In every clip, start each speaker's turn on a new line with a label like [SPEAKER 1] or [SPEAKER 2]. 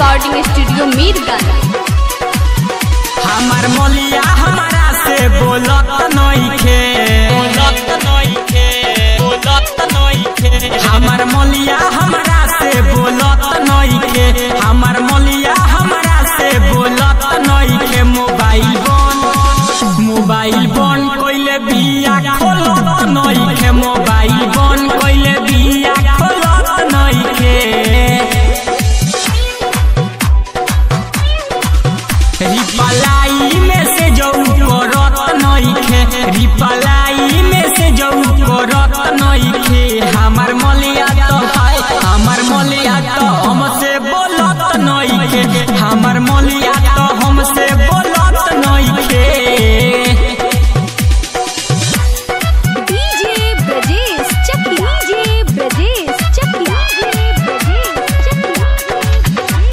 [SPEAKER 1] recording studio Mirganj
[SPEAKER 2] हमार मलिया हमारा से बोलत नइखे बोलत नइखे बोलत नइखे हमार मलिया हमारा से बोलत नइखे हमार मलिया हमारा से बोलत नइखे मोबाइल बन मोबाइल बन कइले बिया खोलत नइखे मोबाइल बन कइले बिया खोलत नइखे रिपलाई में से जऊ करत नइखे रिपलाई में से जऊ करत नइखे हमार मलिया तो हाय हमार मलिया तो हमसे बोलत नइखे हमार मलिया तो हमसे बोलत नइखे
[SPEAKER 1] DJ Brajesh Chakiya DJ Brajesh Chakiya DJ Brajesh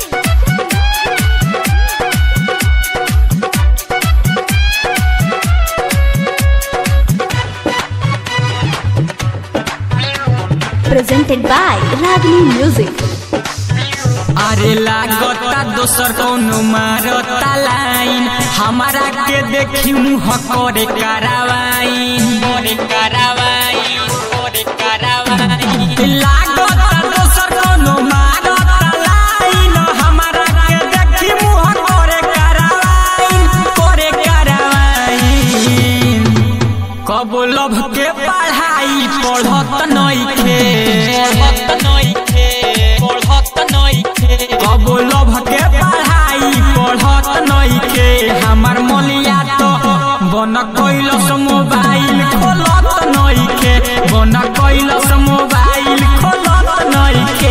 [SPEAKER 1] presented by Ragini Music
[SPEAKER 2] अरे लागता दोसर कोनो मारता लाइन हमारा के देखी मुँह करे करावाइन करे करावाइन करे करावाइन लागता दोसर कोनो मारता लाइन हमारा के देखी मुँह करे करावाइन करे करावाइन कब लभ के पढ़ाई पढ़त नइखे पढ़त नइखे पढ़त नइखे कब लभ के पढ़ाई पढ़त नइखे हमार मलिया तो बन कैलस मोबाइल खोलत नइखे बन कैलस मोबाइल खोलत नइखे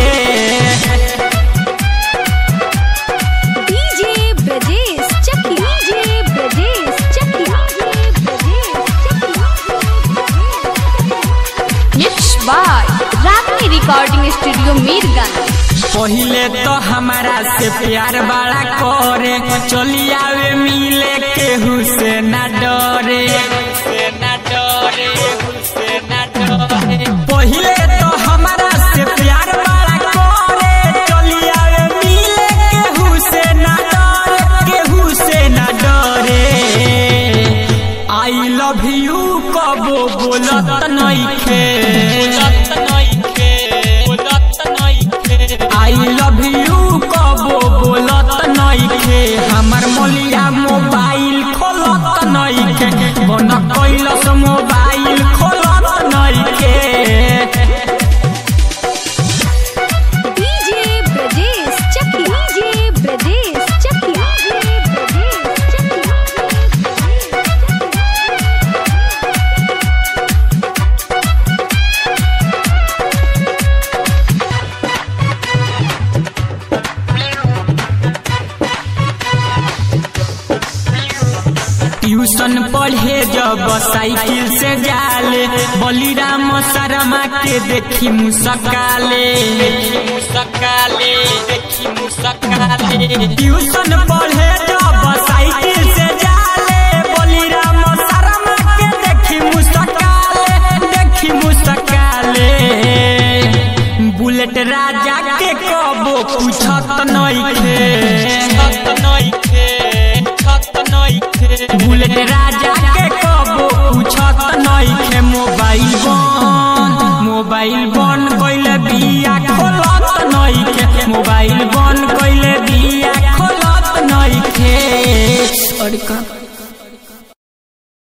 [SPEAKER 1] DJ Brajesh Chakiya DJ Brajesh Chakiya mix by Ragini recording studio Mirganj
[SPEAKER 2] पहिले तो हमारा से प्यार बड़ा करे चली आवे मिले केहू से ना डरे से ना डरे से ना डरे पहिले तो हमारा से प्यार बड़ा करे चली आवे मिले केहू से ना डरे केहू से ना डरे आई लव यू कबो बोलत नइखे बोलत नइखे बोलत नइखे आई लव यू कबो बोलत नइखे हमर मोलिया मोबाइल खोलत नइखे बन कैलस मोबाइल खोलत नइखे
[SPEAKER 1] DJ Brajesh Chakiya DJ Brajesh Chakiya
[SPEAKER 2] tuition पढ़े जब साइकिल से जाले बलिराम शर्मा के देखी मुसकाले मुसकाले देखी मुसकाले ट्यूशन पढ़े जब साइकिल से जाले बलिराम शर्मा के देखी मुसकाले देखी मुसकाले बुलेट राजा के कबो पूछत नइखे छत नइखे छत नइखे बुलेट राजा के कबो पूछत नइखे मोबाइल बन मोबाइल बन कइले बिया खोलत नइखे मोबाइल बन कइले बिया खोलत नइखे अरे का